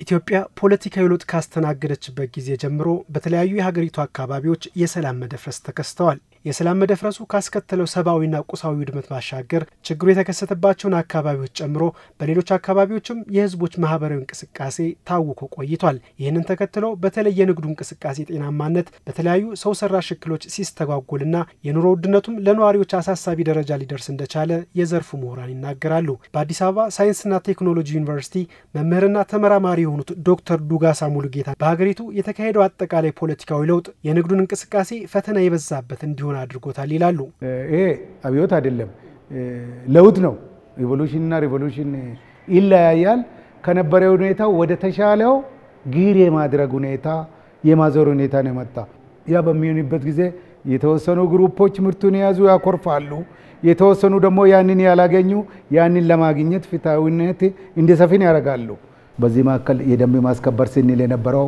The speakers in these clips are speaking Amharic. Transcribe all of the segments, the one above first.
ኢትዮጵያ ፖለቲካዊ ለውጥ ካስተናገደችበት ጊዜ ጀምሮ በተለያዩ የሀገሪቱ አካባቢዎች የሰላም መደፍረስ ተከስተዋል። የሰላም መደፍረሱ ካስከተለው ሰብአዊና ቁሳዊ ውድመት ባሻገር ችግሩ የተከሰተባቸውን አካባቢዎች ጨምሮ በሌሎች አካባቢዎችም የሕዝቦች ማህበራዊ እንቅስቃሴ ታውኮ ቆይቷል። ይህንን ተከትሎ በተለይ የንግዱ እንቅስቃሴ ጤናማነት በተለያዩ ሰው ሰራሽ እክሎች ሲስተጓጎልና የኑሮ ውድነቱም ለነዋሪዎች አሳሳቢ ደረጃ ሊደርስ እንደቻለ የዘርፉ ምሁራን ይናገራሉ። በአዲስ አበባ ሳይንስና ቴክኖሎጂ ዩኒቨርሲቲ መምህርና ተመራማሪ የሆኑት ዶክተር ዱጋሳ ሙሉጌታ በሀገሪቱ የተካሄደው አጠቃላይ ፖለቲካዊ ለውጥ የንግዱን እንቅስቃሴ ፈተና የበዛበት እንዲሆን አድርጎታል ይላሉ። ይሄ አብዮት አይደለም፣ ለውጥ ነው። ኢቮሉሽንና ሪቮሉሽን ይለያያል። ከነበረ ሁኔታ ወደ ተሻለው ጊር የማድረግ ሁኔታ የማዞር ሁኔታ ነው የመጣ። ያ በሚሆንበት ጊዜ የተወሰኑ ግሩፖች ምርቱን የያዙ ያኮርፋሉ፣ የተወሰኑ ደግሞ ያንን ያላገኙ ያንን ለማግኘት ፍትሐዊነት እንዲሰፍን ያደርጋሉ። በዚህ መካከል የደንብ ማስከበር ስንል የነበረው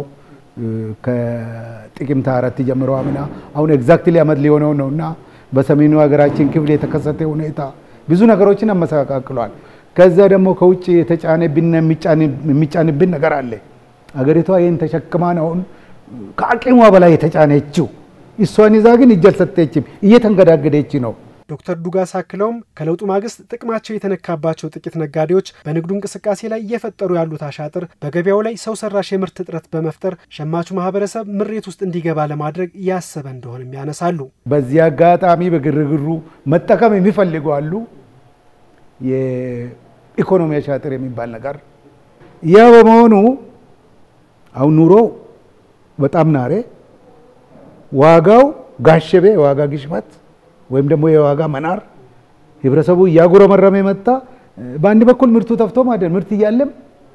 ከጥቅምት አራት ጀምሮ አምና አሁን ኤግዛክትሊ ዓመት ሊሆነው ነው እና በሰሜኑ ሀገራችን ክፍል የተከሰተ ሁኔታ ብዙ ነገሮችን አመሰቃቅሏል። ከዛ ደግሞ ከውጭ የተጫነብን የሚጫንብን ነገር አለ። አገሪቷ ይህን ተሸክማ ነው ከአቅሟ በላይ የተጫነችው። እሷን ይዛ ግን እጅ አልሰጠችም፣ እየተንገዳገደች ነው። ዶክተር ዱጋስ አክለውም ከለውጡ ማግስት ጥቅማቸው የተነካባቸው ጥቂት ነጋዴዎች በንግዱ እንቅስቃሴ ላይ እየፈጠሩ ያሉት አሻጥር በገበያው ላይ ሰው ሰራሽ የምርት እጥረት በመፍጠር ሸማቹ ማህበረሰብ ምሬት ውስጥ እንዲገባ ለማድረግ ያሰበ እንደሆነም ያነሳሉ። በዚህ አጋጣሚ በግርግሩ መጠቀም የሚፈልጉ አሉ። የኢኮኖሚ አሻጥር የሚባል ነገር ያ በመሆኑ አሁን ኑሮ በጣም ናሬ፣ ዋጋው ጋሸቤ፣ የዋጋ ግሽበት ወይም ደግሞ የዋጋ መናር ህብረተሰቡ እያጉረመረመ መጣ። በአንድ በኩል ምርቱ ተፍቶ ማለት ምርት እያለም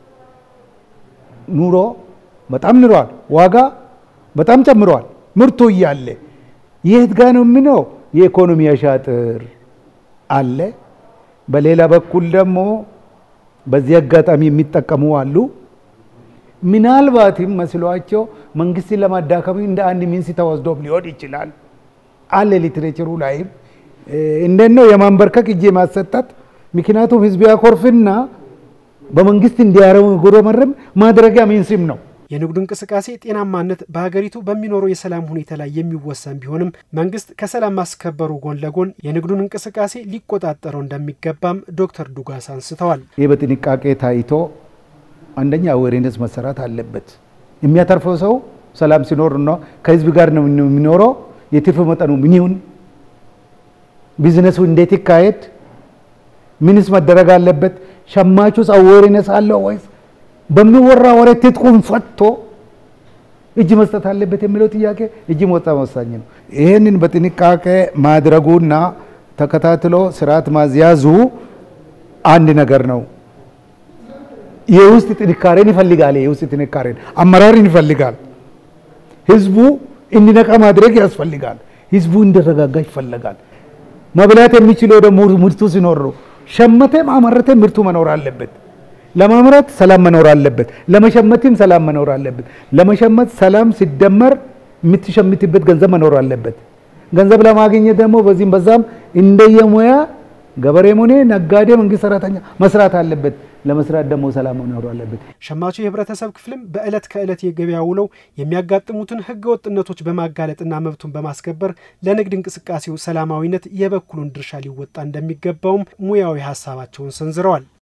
ኑሮ በጣም ንሯል፣ ዋጋ በጣም ጨምሯል። ምርቱ እያለ የት ጋ ነው የምነው? የኢኮኖሚ አሻጥር አለ። በሌላ በኩል ደግሞ በዚህ አጋጣሚ የሚጠቀሙ አሉ። ምናልባትም መስሏቸው መንግስትን ለማዳከም እንደ አንድ ሚንስ ተወስዶም ሊሆን ይችላል አለ ሊትሬቸሩ ላይም እንዴት ነው የማንበርከክ እጅ የማሰጠት ምክንያቱም ህዝብ ያኮርፍና በመንግስት እንዲያጉረመርም ማድረጊያ ሚንስም ነው። የንግዱ እንቅስቃሴ ጤናማነት በሀገሪቱ በሚኖረው የሰላም ሁኔታ ላይ የሚወሰን ቢሆንም መንግስት ከሰላም ማስከበሩ ጎን ለጎን የንግዱን እንቅስቃሴ ሊቆጣጠረው እንደሚገባም ዶክተር ዱጋስ አንስተዋል። ይህ በጥንቃቄ ታይቶ አንደኛ አዌርነስ መሰራት አለበት። የሚያተርፈው ሰው ሰላም ሲኖር ነው ከህዝብ ጋር ነው የሚኖረው የትርፍ መጠኑ ምን ይሁን፣ ቢዝነሱ እንዴት ይካሄድ፣ ምንስ መደረግ አለበት፣ ሸማቹስ አዌርነስ አለው ወይስ በሚወራ ወሬ ትጥቁን ፈቶ እጅ መስጠት አለበት የሚለው ጥያቄ እጅ በጣም ወሳኝ ነው። ይህንን በጥንቃቄ ማድረጉና ተከታትሎ ስርዓት ማዝያዙ አንድ ነገር ነው። የውስጥ ጥንካሬን ይፈልጋል። የውስጥ ጥንካሬን አመራርን ይፈልጋል። ህዝቡ እንዲነቃ ማድረግ ያስፈልጋል። ህዝቡ እንዲረጋጋ ይፈለጋል። መብላት የሚችለው ደግሞ ምርቱ ሲኖር ነው። ሸመተም አመረተም ምርቱ መኖር አለበት። ለማምረት ሰላም መኖር አለበት። ለመሸመትም ሰላም መኖር አለበት። ለመሸመት ሰላም ሲደመር የምትሸምትበት ገንዘብ መኖር አለበት። ገንዘብ ለማግኘት ደግሞ በዚህም በዛም እንደየሙያ ገበሬም ሆነ ነጋዴ፣ መንግስት ሰራተኛ መስራት አለበት። ለመስራት ደግሞ ሰላም መኖር አለበት። ሸማቹ የህብረተሰብ ክፍልም በዕለት ከዕለት የገበያ ውለው የሚያጋጥሙትን ህገ ወጥነቶች በማጋለጥና መብቱን በማስከበር ለንግድ እንቅስቃሴው ሰላማዊነት የበኩሉን ድርሻ ሊወጣ እንደሚገባውም ሙያዊ ሀሳባቸውን ሰንዝረዋል።